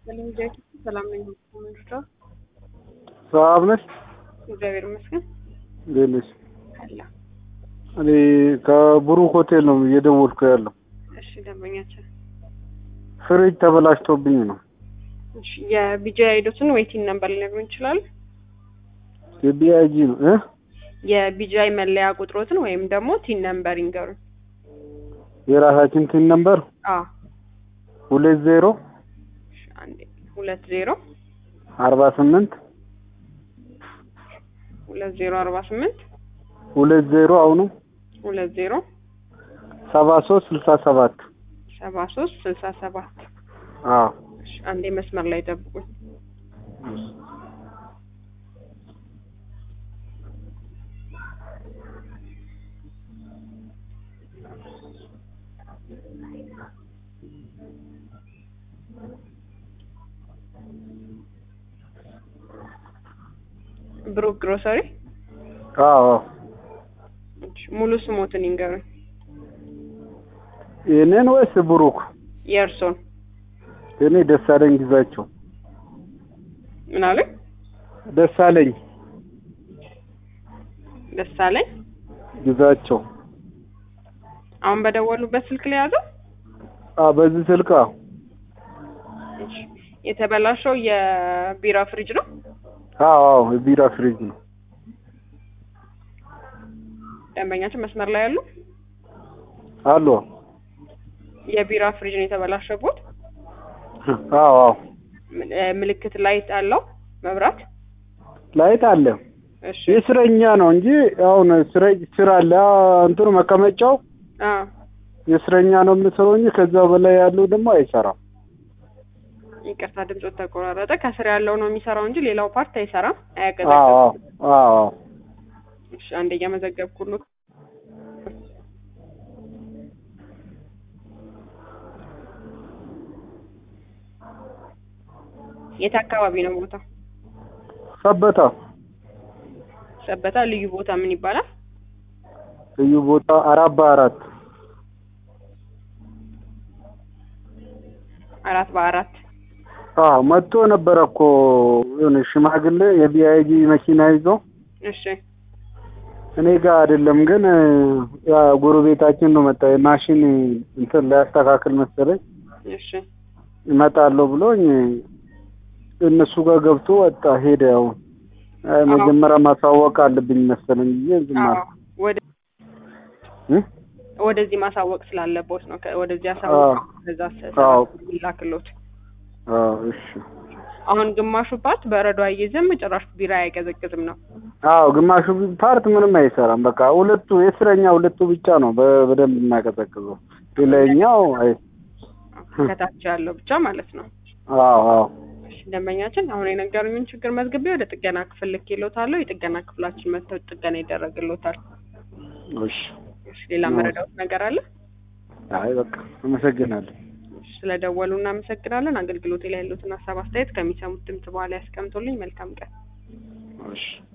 ሰላም ነኝ። ምንድራ ሰላም ነሽ? እግዚአብሔር ይመስገን እንዴት ነሽ? አለ። እኔ ከብሩክ ሆቴል ነው እየደወልኩ ያለው። እሺ ደንበኛችን ፍሪጅ ተበላሽቶብኝ ነው። እሺ የቢጂ አይዶትን ዌይቲንግ ነምበር ሊነግሩን ይችላል? የቢአይጂ ነው እ የቢጂአይ መለያ ቁጥሮትን ወይም ደግሞ ቲን ነምበር ይንገሩን። የራሳችን ቲን ነምበር አዎ ሁለት ዜሮ እሺ፣ አንዴ ሁለት ዜሮ አርባ ስምንት ሁለት ዜሮ አርባ ስምንት ሁለት ዜሮ አሁኑ ሁለት ዜሮ ሰባ ሶስት ስልሳ ሰባት ሰባ ሶስት ስልሳ ሰባት አዎ እሺ፣ አንዴ መስመር ላይ ጠብቁኝ። ብሩክ ግሮሰሪ አዎ እሺ፣ ሙሉ ስሞትን ይንገሩኝ። የኔን ወይስ ብሩክ? የእርሶን እኔ ደሳለኝ ግዛቸው። ምን አሉኝ? ደሳለኝ ደሳለኝ ግዛቸው። አሁን በደወሉበት ስልክ ላይ ያዘው። አዎ በዚህ ስልክ አዎ እሺ፣ የተበላሸው የቢራ ፍሪጅ ነው። አዎ አዎ የቢራ ፍሪጅ ነው። ደንበኛችን መስመር ላይ ያሉ አሎ የቢራ ፍሪጅ ነው የተበላሸቦት። አዎ አዎ ም- እ፣ ምልክት ላይት አለው መብራት። ላይት አለ። እሺ የስረኛ ነው እንጂ አሁን ስረ ስራ አለ አ- እንትኑ መቀመጫው አ የስረኛ ነው የምሰራው እንጂ ከዛ በላይ ያለው ደግሞ አይሰራም። ይቅርታ ድምፆት ተቆራረጠ። ከስር ያለው ነው የሚሰራው እንጂ ሌላው ፓርት አይሰራም፣ አዎ አያቀዘቅዝም። አዎ አዎ እሺ አንዴ እያመዘገብኩልህ የት አካባቢ ነው ቦታ? ሰበታ ሰበታ። ልዩ ቦታ ምን ይባላል? ልዩ ቦታ አራት በአራት አራት በአራት አዎ መጥቶ ነበረ እኮ የሆነ ሽማግሌ የቢአይጂ መኪና ይዞ እሺ እኔ ጋር አይደለም ግን ያ ጎረቤታችን ነው መጣ ማሽን እንትን ሊያስተካክል መሰለኝ እሺ እመጣለሁ ብሎኝ እነሱ ጋር ገብቶ ወጣ ሄደ። ያው አይ መጀመሪያ ማሳወቅ አለብኝ መሰለኝ ብዬ ዝም አዎ አልኩ ወደ እ ወደዚህ ማሳወቅ ስላለቦት ነው። ከ- ወደዚህ አዎ አሳወቅ ከዛ አዎ ላክሎት። አዎ እሺ አሁን ግማሹ ፓርት በረዶ አይይዝም፣ ጭራሽ ቢራ አይቀዘቅዝም ነው። አዎ ግማሹ ፓርት ምንም አይሰራም። በቃ ሁለቱ የስረኛ ሁለቱ ብቻ ነው በ- በደንብ የሚያቀዘቅዘው ሌላኛው አይ ከታች ያለው ብቻ ማለት ነው። አዎ አዎ እሺ ደንበኛችን አሁን የነገሩኝን ችግር መዝግቤ ወደ ጥገና ክፍል ልኬልዎታለሁ። የጥገና ክፍላችን መጥተው ጥገና ይደረግልዎታል። እሺ እሺ ሌላ መረዳዎት ነገር አለ? አይ በቃ አመሰግናለሁ። እሺ ስለደወሉ እናመሰግናለን። አገልግሎቴ ላይ ያሉትን ሀሳብ አስተያየት ከሚሰሙት ድምጽ በኋላ ያስቀምጡልኝ። መልካም ቀን። እሺ